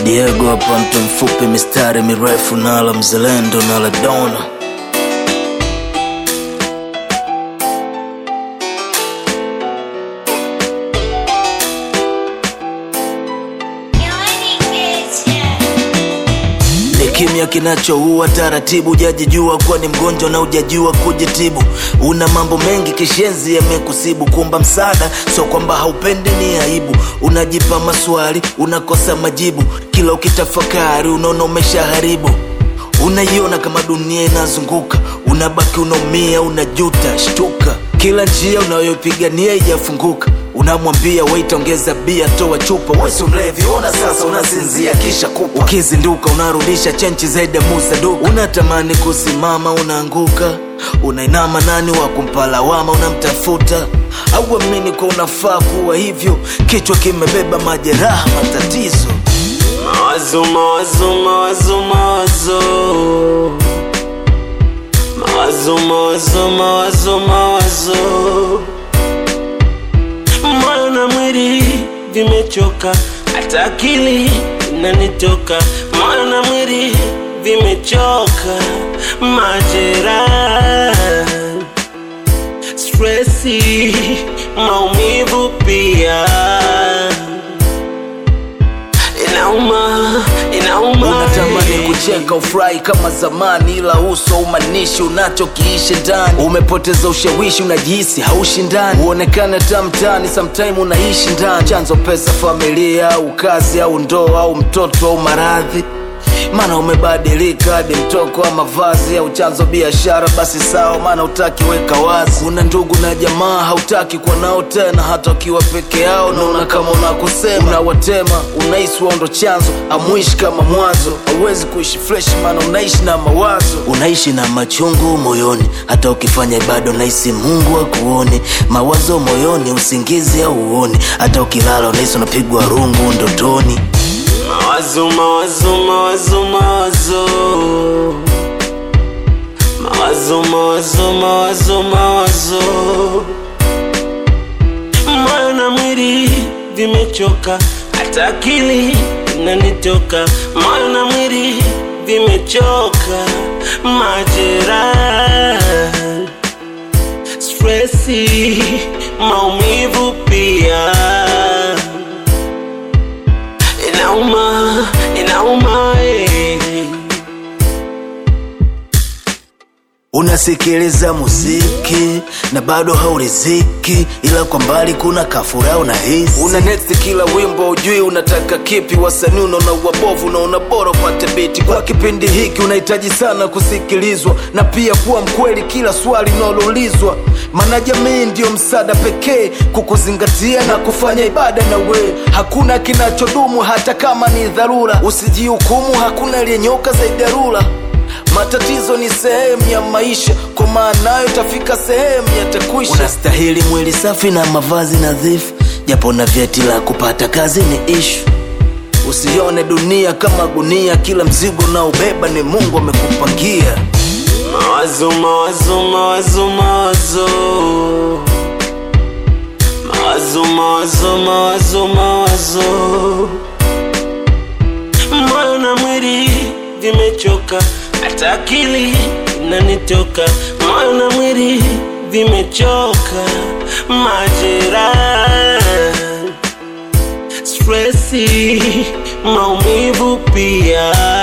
Diego hapa, mtu mfupi, mistari mirefu, nala mzalendo, nala dona ni kimya kinachoua taratibu, hujajijua kuwa ni mgonjwa na hujajua kujitibu. Una mambo mengi kishenzi yamekusibu, kuomba msaada sio kwamba haupendi, ni aibu. Unajipa maswali, unakosa majibu, kila ukitafakari unaona umeshaharibu. Unaiona kama dunia inazunguka, unabaki unaumia, unajuta, shtuka. Kila njia unayopigania ijafunguka, unamwambia wait, ongeza bia, toa chupa, wesi mlevi, ona sasa unasinzia kisha kupa. Ukizinduka unarudisha chenchi zaidi ya muza duka, unatamani kusimama, unaanguka, unainama, nani wa kumpa lawama, unamtafuta au amini kwa unafaa kuwa hivyo, kichwa kimebeba majeraha, matatizo Mawazo, mawazo, mawazo, mawazo Mawazo, mawazo, mawazo, mawazo Moyo na mwili vimechoka, hata akili inanitoka. Moyo na mwili vimechoka, majeraha, stresi, maumivu pia inauma, inauma unatamani kucheka ufurahi kama zamani, ila uso umanishi unachokiishi ndani. Umepoteza ushawishi, unajihisi haushindani, uonekane tamtani, sometime unaishi ndani. Chanzo pesa, familia au kazi au ndoa au mtoto au maradhi maana umebadilika hadi mtoko wa mavazi au chanzo biashara, basi sawa, maana utaki weka wazi. Una ndugu na jamaa hautaki kuwa nao tena, hata ukiwa peke yao naona kama unakusema, unawatema, unahisi wao ndo chanzo, amwishi kama mwanzo. Hauwezi kuishi fresh, maana unaishi na mawazo, unaishi na machungu moyoni, hata ukifanya ibada unahisi Mungu akuoni, mawazo moyoni, usingizi au uoni, hata ukilala unahisi unapigwa rungu ndotoni. Mawazo, mawazo, mawazo, mawazo Mawazo, mawazo, mawazo, mawazo Moyo na mwili vimechoka, hata akili inanitoka. Moyo na mwili vimechoka, majeraha, stresi, maumivu pia inauma, inauma eh. Unasikiliza muziki na bado hauriziki, ila kwa mbali kuna kafura unahisi. Una next kila wimbo ujui unataka kipi, wasanii unaona wabovu, unaona bora upate biti. Kwa kipindi hiki unahitaji sana kusikilizwa na pia kuwa mkweli kila swali unaloulizwa, maana jamii ndiyo msaada pekee kukuzingatia na kufanya ibada na we. Hakuna kinachodumu hata kama ni dharura, usijihukumu, hakuna aliyenyoka zaidi ya rula. Matatizo ni sehemu ya maisha, kwa maanayo itafika sehemu yatakwisha. Unastahili mwili safi na mavazi nadhifu, japo na vyeti la kupata kazi ni ishu. Usione dunia kama gunia, kila mzigo unaobeba ni Mungu amekupangia. Mawazo, mawazo, mawazo, mawazo Mawazo, mawazo, mawazo, mawazo Moyo na mwili vimechoka, hata akili inanitoka. Moyo na mwili vimechoka, majeraha, stresi, maumivu pia